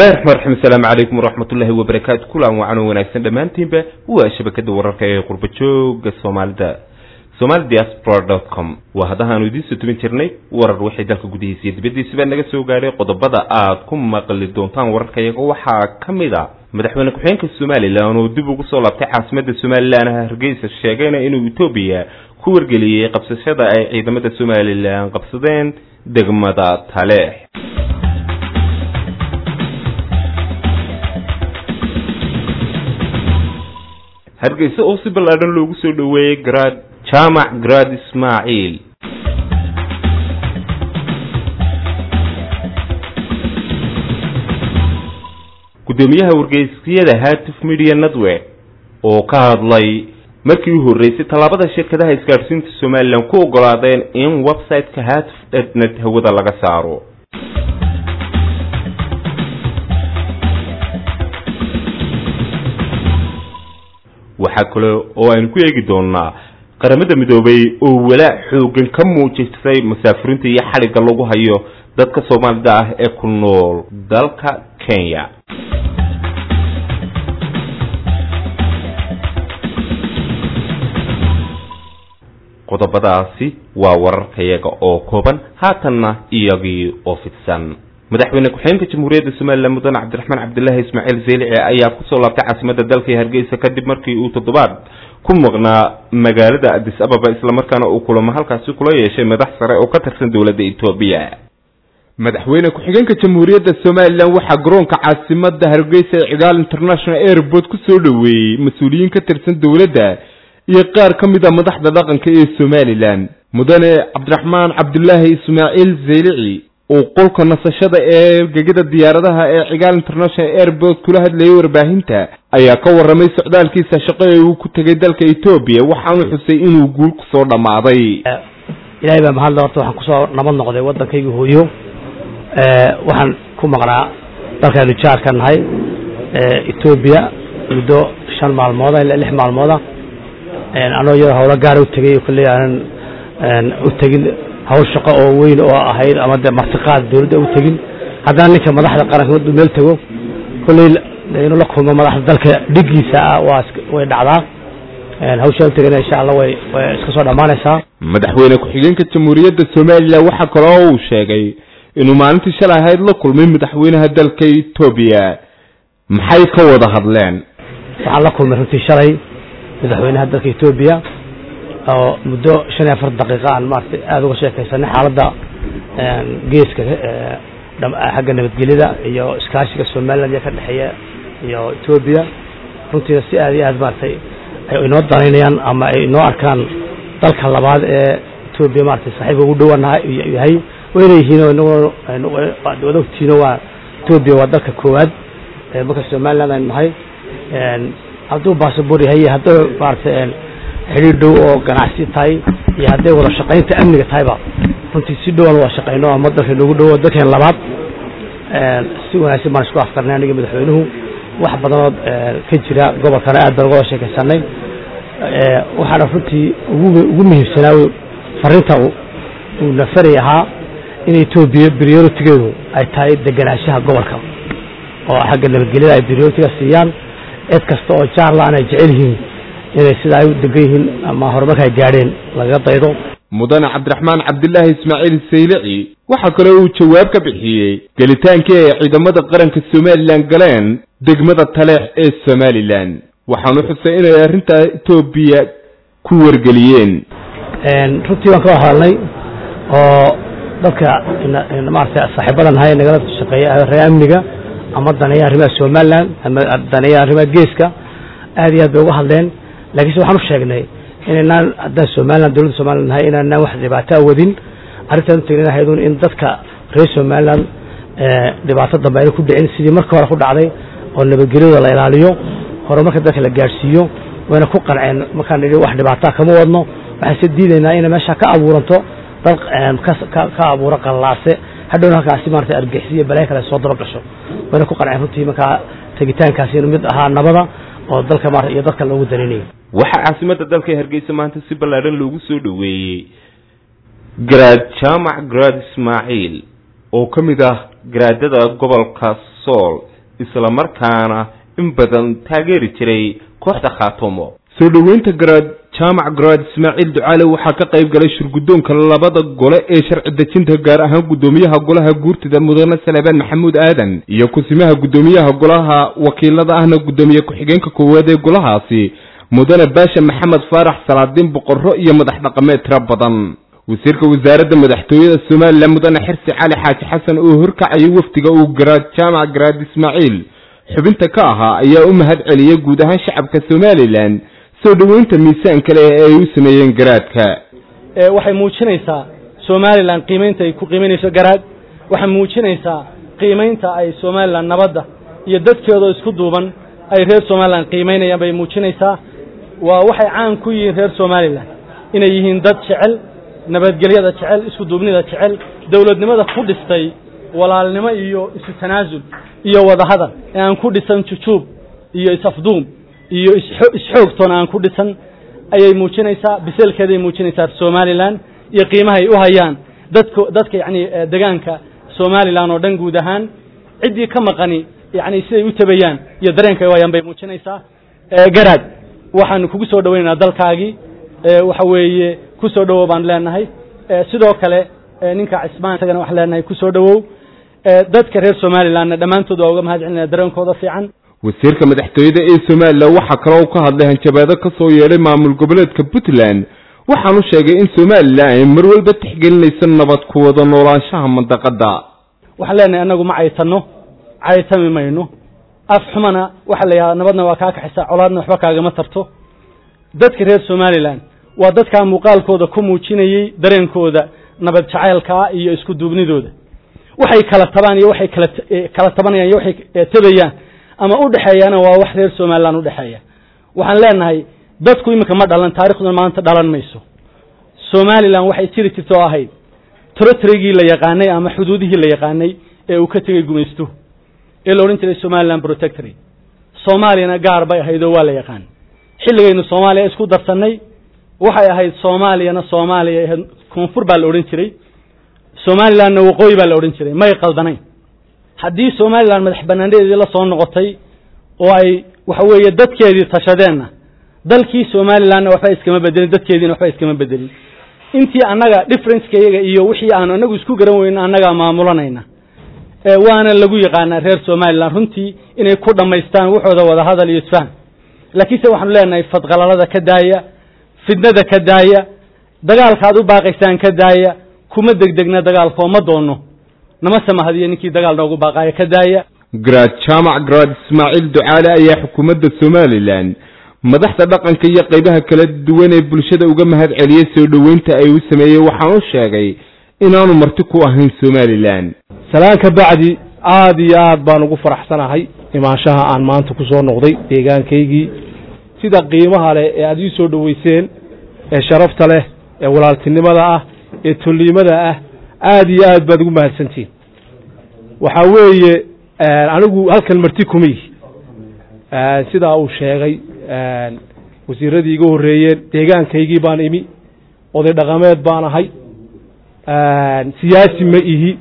bismillahi raxmaan raxiim asalaamu calaykum waraxmat ullahi wabarakaatu kulan wacan wanaagsan dhammaantiinba waa shabakada wararka ee qurba jooga soomaalida somali diaspora dot com waa haddahaanu idiin soo tubin jirnay warar waxay dalka gudihiisa iyo dibaddiisaba naga soo gaadhay qodobada aad ku maqli doontaan wararka iyaga waxaa ka mid a madaxweyne ku-xigeenka somalilan oo dib ugu soo laabtay caasimada somalilan hargeysa sheegayna inuu etoobiya ku wargeliyey qabsashada ay ciidamada somalilan qabsadeen degmada taleex hargeysa oo si ballaadhan loogu soo dhoweeyey garaad jaamac garaad ismaaciil guddoomiyaha wargeysyada hatif media network oo ka hadlay markii u horreysay tallaabada shirkadaha isgaadhsiinta somalilan ku ogolaadeen in website-ka hatif dnet hawada laga saaro waxaa kale oo aynu ku eegi doonaa qaramada midoobay oo walaac xoogan ka muujisay musaafiriinta iyo xadhigga lagu hayo dadka soomaalida ah ee ku nool dalka kenya qodobadaasi waa wararkayaga oo kooban haatanna iyagii oo fidsan madaxweyne ku-xigeenka jamhuuriyadda somalilan mudane cabdiraxmaan cabdilaahi ismaaciil zeylici ayaa kusoo laabtay caasimada dalka hargeysa kadib markii uu toddobaad ku maqnaa magaalada adis ababa islamarkaana uu kulamo halkaasi kula yeeshay madax sare oo ka tirsan dowladda etoobiya madaxweyne ku-xigeenka jamhuuriyadda somalilan waxaa garoonka caasimada hargeysa ee cigaal international airport kusoo dhoweeyey mas-uuliyiin ka tirsan dowladda iyo qaar ka mid a madaxda dhaqanka ee somalilan mudane cabdiraxmaan cabdilaahi ismaaciil zeylici uu qolka nasashada ee gegida diyaaradaha ee cigaal international airport kula hadlayay warbaahinta ayaa ka warramay socdaalkiisa shaqo ee uu ku tegay dalka etoobiya waxaanu xusay inuu guul kusoo dhammaaday ilaahay baa mahadle horta waxaan kusoo nabad noqday waddankayga hooyo waxaan ku maqnaa dalkaynu jaarka nahay etoobiya muddo shan maalmooda ilaa lix maalmooda anoo iyadoo hawlo gaara u tegay kolley aanan u tegin hawl shaqo oo weyn oo ahayd ama dee martiqaad dawladda u tegin haddana ninka madaxda qaranka maduu meel tego kolley inuu la kulmo madaxda dalka dhigiisa ah waa way dhacdaa hawshaa u tegana insha allah way way iska soo dhammaanaysaa madaxweyne ku-xigeenka jamhuuriyadda somalilan waxaa kaloo uu sheegay inuu maalintii shalay ahayd la kulmay madaxweynaha dalka etoobiya maxay ka wada hadleen waxaan la kulmay runtii shalay madaxweynaha dalka etoobiya oo muddo shan iyo afar daqiiqa aan maaragtay aada uga sheekaysanay xaaladda geeska xagga nabadgelyada iyo iskaashiga somaliland iyo ka dhexeeya iyo etoobiya runtiina si aad iyo aad maaragtay ay inoo danaynayaan ama ay inoo arkaan dalka labaad ee etoobiya maaragtay saaxiibka ugu dhowanaha yahay wayna yihiin oo inaguna wada ogtiino waa etoobiya waa dalka koowaad marka somaliland aynu nahay hadduu baasabor yahay hadduu maaragtay xidhiir dhow oo ganacsi tahay iyo hadday wada shaqaynta amniga tahayba runtii si dhowan waa shaqayno ama dalka noogu dhowo dalkeen labaad si wanaagsan baan isku afkarnay aniga madaxweynuhu wax badanood ka jira gobolkana aad baan uga wada sheekaysanay waxaana runtii ugu muhiimsanaa fariinta uu nafaray ahaa in etoobiya prioritigeedu ay tahay deganaanshaha gobolka oo xagga nabadgelyada ay prioritiga siiyaan cid kasta oo jaarlaan ay jecel yihiin inay sida ay u degan yihiin ama horumarka ay gaadheen lagaga daydo mudane cabdiraxmaan cabdilaahi ismaaciil saylici waxaa kaloo uu jawaab ka bixiyey gelitaankii ay ciidamada qaranka somalilan galeen degmada taleex ee somalilan waxaanu xusay inay arrintaa etoobiya ku wargeliyeen runtii waan ka wada hadalnay oo dadka maaragtay saaxiibada nahay nagala shaqeeya reer amniga ama daneeya arrimaha somalilan ama daneeya arrimaha geeska aad iyo aad bay uga hadleen laakiinse waxaan u sheegnay inaynaan haddaan somalilan dowladda somalilan nahay inaanaan wax dhibaato awadin arrintaan u tegnan ahaydun in dadka reer somalilan dhibaato dambe ayna ku dhicin sidii marka hore ku dhacday oo nabadgelyada la ilaaliyo horumarka dadka la gaadhsiiyo wayna ku qanceen markaan nidhi wax dhibaataa kama wadno waxayse diidaynaa inay meesha ka abuuranto dad ka abuura qallaase hadhowna halkaasi maarata argixisiyo balaya kale soo daba gasho wayna ku qanceen runtii markaa tegitaankaasi inuu mid ahaa nabada oo dalka maarata iyo dadka loogu daninayay waxaa caasimada dalka hargeysa maanta si ballaadhan loogu soo dhoweeyey garaad jaamac garaad ismaaciil oo ka mid ah garaadada gobolka sool islamarkaana in badan taageeri jiray kooxda khaatumo soo dhoweynta garaad jaamac garaad ismaaciil ducaale waxaa ka qayb galay shirguddoonka labada gole ee sharci dejinta gaar ahaan guddoomiyaha golaha guurtida mudane salebaan maxamuud aadan iyo kusimaha guddoomiyaha golaha wakiilada ahna guddoomiye ku-xigeenka koowaad ee golahaasi mudane baasha maxamed faarax salaadiin boqorro iyo madax dhaqameed tiro badan wasiirka wasaaradda madaxtooyada somalilan mudane xirsi cali xaaji xasan oo horkacayay wafdiga uu garaad jaamac garaad ismaaciil xubinta ka ahaa ayaa u mahad celiyey guud ahaan shacabka somalilan soo dhoweynta miisaanka leh ee ay u sameeyeen garaadka waxay muujinaysaa somalilan qiimaynta ay ku qiimaynayso garaad waxay muujinaysaa qiimaynta ay somalilan nabadda iyo dadkeeda isku duuban ay reer somalilan qiimaynayaan bay muujinaysaa waa waxay caan ku yihiin reer somalilan inay yihiin dad jecel nabadgelyada jecel isku duubnida jecel dowladnimada ku dhistay walaalnimo iyo isu tanaasul iyo wadahadal ee aan ku dhisan jujuub iyo is-afduum iyo isxoogtoona aan ku dhisan ayay muujinaysaa biseelkeeday muujinaysaa somalilan iyo qiimahay u hayaan dadka dadka yacni degaanka somalilan oo dhan guud ahaan ciddii ka maqani yacni siday u tabayaan iyo dareenka ay u hayaan bay muujinaysaa garaad waxaanu kugu soo dhowaynaynaa dalkaagii waxa weeye ku soo dhowow baan leenahay sidoo kale ninka cismaan isagana waxaan leenahay ku soo dhowow dadka reer somalilanna dhammaantood waa uga mahad celinaya dareenkooda fiican wasiirka madaxtooyada ee somalilan waxaa kaloo ka hadlay hanjabaado ka soo yeedhay maamul goboleedka puntland waxaanu sheegay in somalilan ay mar walba tixgelinayso nabad ku wada noolaanshaha mandaqadda waxaan leenahay annagu ma caytanno caytami mayno af xumana waxaa la yidhahdaa nabadna waa kaa kaxisaa colaadna waxba kaagama tarto dadka reer somalilan waa dadkaa muuqaalkooda ku muujinayey dareenkooda nabad jacaylkaa iyo isku duubnidooda waxay kala tabaan iyo waxay kala kala tabanayaan iyo waxay tabayaan ama u dhexeeyaana waa wax reer somalilan u dhexeeya waxaan leenahay dadku iminka ma dhalan taarikhduna maanta dhalan mayso somalilan waxay jiri jirta oo ahayd territorygii la yaqaanay ama xuduudihii la yaqaanay ee uu ka tegey gumaystuhu ee la odhan jiray somalilan protectory soomaaliyana gaar bay ahayd oo waa la yaqaan xilligaynu soomaaliya isku darsannay waxay ahayd soomaaliyana soomaaliya ahayd koonfur baa la odhan jiray somalilanna waqooyi baa la odhan jiray may qaldanayn haddii somalilan madax banaanadeedii la soo noqotay oo ay waxa weeye dadkeedii tashadeenna dalkii somalilanna waxba iskama bedelin dadkeediina waxba iskama bedelin intii annaga differenceka iyaga iyo wixii aanu annagu isku garan weyno annagaa maamulanayna waana lagu yaqaanaa reer somalilan runtii inay ku dhammaystaan waxooda wada hadal iyo isfaham laakiinse waxaanu leenahay fadqalalada ka daaya fidnada ka daaya dagaalka aad u baaqaysaan ka daaya kuma degdegna dagaalkoo ma doono nama samahadiyo ninkii dagaal noogu baaqaaya ka daaya garaad jaamac garaad ismaaciil ducaale ayaa xukuumadda somalilan madaxda dhaqanka iyo qaybaha kala duwan ee bulshada uga mahad celiyey soo dhoweynta ay u sameeyey waxaan u sheegay inaanu marti ku ahayn somalilan salaan ka bacdi aada iyo aad baan ugu faraxsanahay imaanshaha aan maanta ku soo noqday deegaankaygii sida qiimaha leh ee aada ii soo dhoweyseen ee sharafta leh ee walaaltinimada ah ee tolliimada ah aada iyo aad baad ugu mahadsantihin waxaa weeye anigu halkan marti kuma yihi sidaa uu sheegay wasiiradii iga horreeyeen deegaankaygii baan imi oday dhaqameed baan ahay siyaasi ma ihi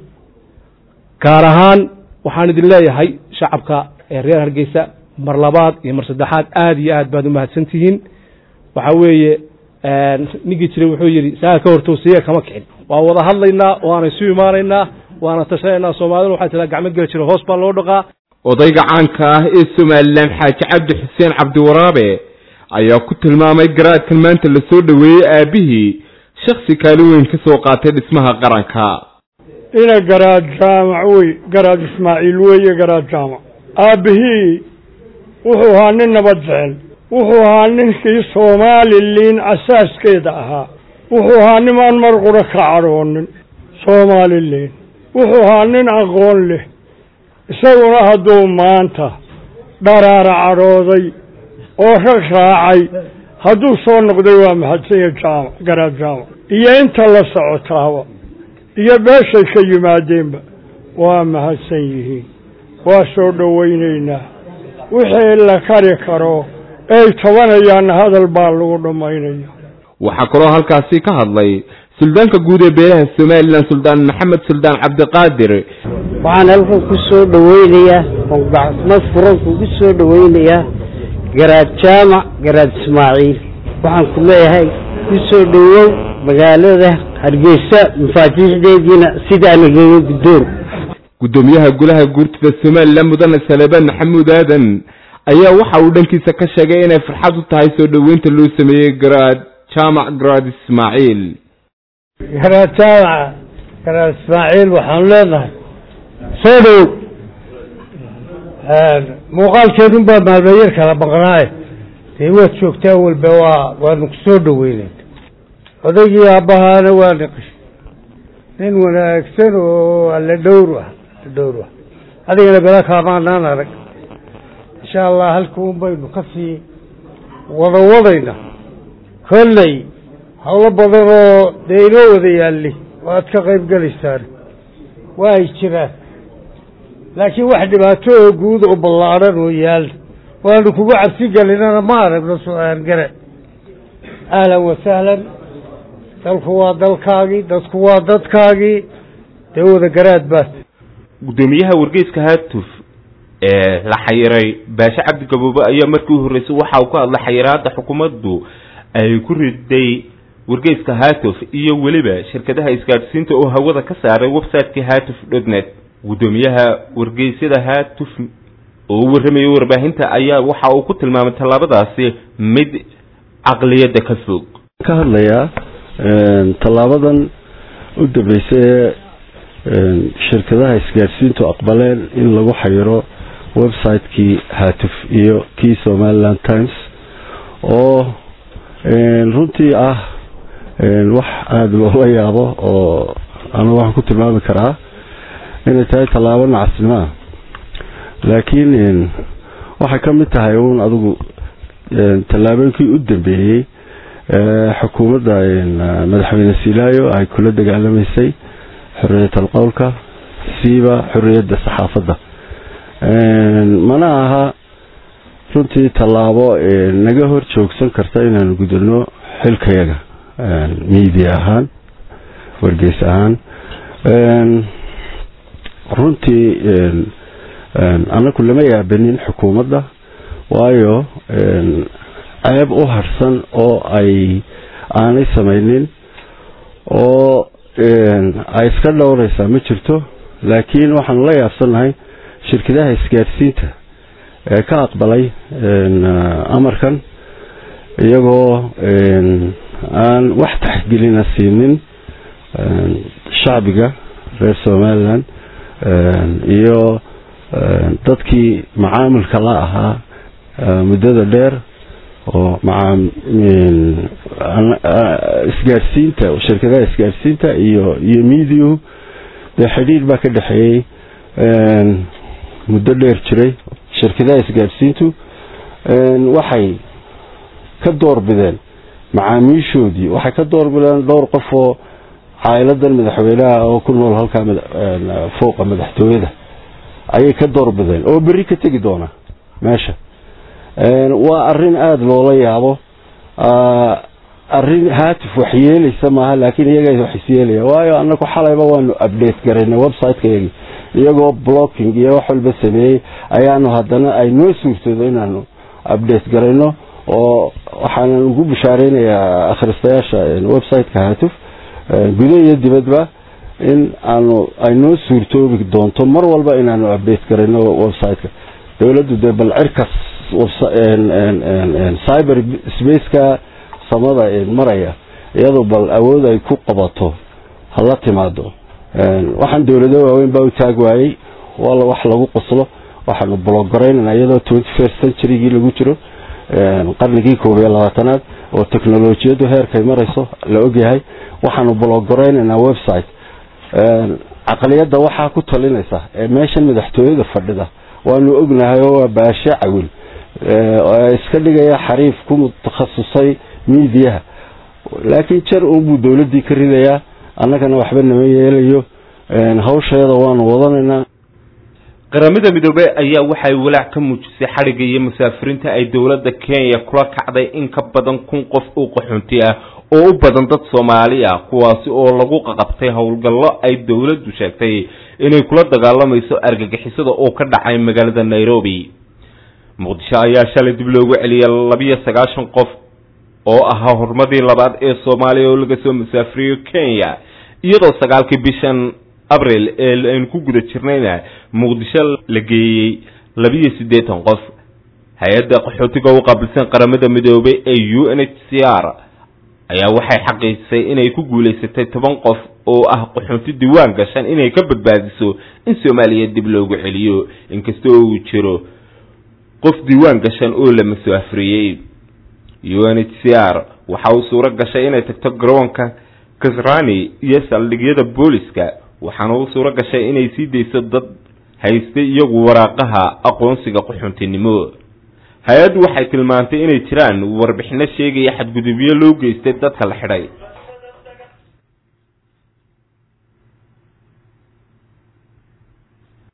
gaar ahaan waxaan idin leeyahay shacabka ee reer hargeysa mar labaad iyo mar saddexaad aada iyo aad baad umahadsan tihiin waxaa weeye ninkii jiray wuxuu yidhi saa ka hortowsiya kama kicin waa wada hadlaynaa waana isu imaanaynaa waana tashanaynaa soomaalida waxaa tiraa gacmo geli jira hoos baa loo dhaqaa odayga caanka ah ee somalilan xaaji cabdi xuseen cabdiwaraabe ayaa ku tilmaamay garaadkan maanta la soo dhoweeyey aabbihii shaksi kaalin weyn ka soo qaatay dhismaha qaranka ina garaad jaamac wey garaad ismaaciil weeye garaad jaamac aabbihii wuxuu ahaa nin nabad jecel wuxuu ahaa ninkii soomaaliliin asaaskeeda ahaa wuxuu ahaa nimaan mar qura ka cadhoonin soomaaliliin wuxuu ahaa nin aqoon leh isaguna hadduu maanta dharaara cadhooday oo rag raacay hadduu soo noqday waa mahadsanya jaamac garaad jaamac iyo inta la socotaaba iyo meeshay ka yimaadeenba waa mahadsan yihiin waa soo dhowaynaynaa wixii la kari karo ay tabanayaanna hadal baa lagu dhammaynaya waxaa kaloo halkaasi ka hadlay suldaanka guud ee beelaha somalilan suldaan maxamed suldaan cabdiqaadir waxaan halkan ku soo dhaweynayaa oo gacmo furan kugu soo dhaweynayaa garaad jaamac garaad ismaaciil waxaan ku leeyahay ku soo dhowow magaalada hargeysa mafaatiixdeediina sidaa nagaga guddoon guddoomiyaha golaha guurtida somalilan mudane salebaan maxamuud aadan ayaa waxa uu dhankiisa ka sheegay inay farxad u tahay soo dhoweynta loo sameeyey garaad jaamac garaad ismaaciil garaad jaamaca garaad ismaaciil waxaanu leenahay soo dhowow muuqaalkeedun baa maalmayar kala baqnaaye dee waad joogtaa walba waa waanu ku soo dhoweynen odaygii aabbahaana waa niqish nin wanaagsan oo alle dhowr ah alle dhowr ah adigana bela kaamaanaan arag insha allah halkuun baynu ka sii wada wadayna kolley hawlo badan oo dee inoo wada yaalli waad ka qayb gelaysaan waa ay jiraan laakiin wax dhibaato oo guud oo ballaadhan oo yaal waanu kugu cabsi gelinana ma aragno su-aan gare ahlan wasahlan dalku waa dalkaagii dadku waa dadkaagii dee wada garaad baad guddoomiyaha wargeyska haatuf ee la xayiray baashe cabdi gaboobe ayaa markii u horreysay waxa uu ka hadlay xayiraadda xukuumaddu ay ku riday wargeyska haatuf iyo weliba shirkadaha isgaadhsiinta oo hawada ka saaray website-kii haatuf dotnet guddoomiyaha wargeysyada haatuf oo u warramayay warbaahinta ayaa waxa uu ku tilmaamay tallaabadaasi mid caqliyadda ka fog ka hadlayaa tallaabadan u dambeysay ee shirkadaha isgaadhsiintu aqbaleen in lagu xayiro website-kii haatuf iyo kii somaliland times oo runtii ah wax aada loola yaabo oo anu waxaan ku tilmaami karaa inay tahay tallaabo nacasnimo ah laakiin waxay ka mid tahay uun adigu tallaabooyinkii u dambeeyey xukuumadda madaxweyne silaayo ay kula dagaalamaysay xorriyat alqowlka siiba xorriyadda saxaafadda mana aha runtii tallaabo naga hor joogsan karta inaanu gudano xilkayaga media ahaan wargeys ahaan runtii anaku lama yaabanin xukuumadda waayo ceeb u harsan oo ay aanay samaynin oo ay iska dhowraysaa ma jirto laakiin waxaanu la yaabsannahay shirkadaha isgaadhsiinta ee ka aqbalay amarkan iyagoo aan wax taxgelina siinin shacbiga reer somalilan iyo dadkii macaamilka la ahaa muddada dheer oo isgaadhsiinta shirkadaha isgaadhsiinta iyo iyo mediahu dee xidhiir baa ka dhexeeyey muddo dheer jiray shirkadaha isgaadhsiintu waxay ka doorbideen macaamiishoodii waxay ka doorbideen dhowr qof oo caa'iladan madaxweynaha oo ku nool halkaa fooqa madaxtooyada ayay ka doorbideen oo berri ka tegi doona meesha waa arin aada loola yaabo arin haatif wax yeelaysa maaha laakiin iyaga wax isyeelaya waayo anaku xalayba waanu update garaynay website-kayagi iyagoo blocking iyo wax walba sameeyey ayaanu haddana ay noo suurtoodo inaanu update garayno oo waxaanan ugu bishaareynaya akhristayaasha website-ka haatuf gudo iyo dibadba in aanu ay noo suurtoobi doonto mar walba inaanu update garayno website-ka dowladdu dee bal cirkas cyber spaceka samada maraya iyadoo bal awood ay ku qabato hala timaado waxaan dowlado waaweyn baa u taag waayey waa wax lagu qoslo waxaanu blogaraynana iyadoo twenty first centurygii lagu jiro qarnigii koob iyo labaatanaad oo technolojiyadu heerkay marayso la ogyahay waxaanu blogaraynanaa website caqliyadda waxaa ku talinaysa ee meeshan madaxtooyada fadhida waanu ognahay oo waa baashe cawil iska dhigaya xariif ku mutakhasusay miidiyaha laakiin jar unbuu dowladdii ka ridayaa annagana waxba nama yeelayo hawsheeda waanu wadanaynaa qaramada midoobey ayaa waxay walaac ka muujisay xadhigga iyo musaafiriinta ay dowladda kenya kula kacday in ka badan kun qof oo qaxoonti ah oo u badan dad soomaali ah kuwaasi oo lagu qaqabtay howlgallo ay dowladdu sheegtay inay kula dagaalamayso argagixisada oo ka dhacay magaalada nairobi muqdisho ayaa shalay dib loogu celiyay labiyo sagaashan qof oo ahaa horumadii labaad ee soomaaliya oo laga soo musaafiriyo kenya iyadoo sagaalkii bishan abril ee aynu ku guda jirnayna muqdisho la geeyey labiyo siddeetan qof hay-adda qaxootiga u qaabilsan qaramada midoobay ee u n h c r ayaa waxay xaqiijisay inay ku guulaysatay toban qof oo ah qaxoonti diiwaan gashan inay ka badbaadiso in soomaaliya dib loogu celiyo inkasta oo uu jiro qof diiwaan gashan oo la musaafiriyey u n h c r waxa uu suuro gashay inay tagto garoonka kasrani iyo saldhigyada booliska waxaana u suuro gashay inay sii dayso dad haystay iyagu waraaqaha aqoonsiga qaxoontinimo hay-addu waxay tilmaantay inay jiraan warbixino sheegaya xadgudubyo loo geystay dadka la xidhay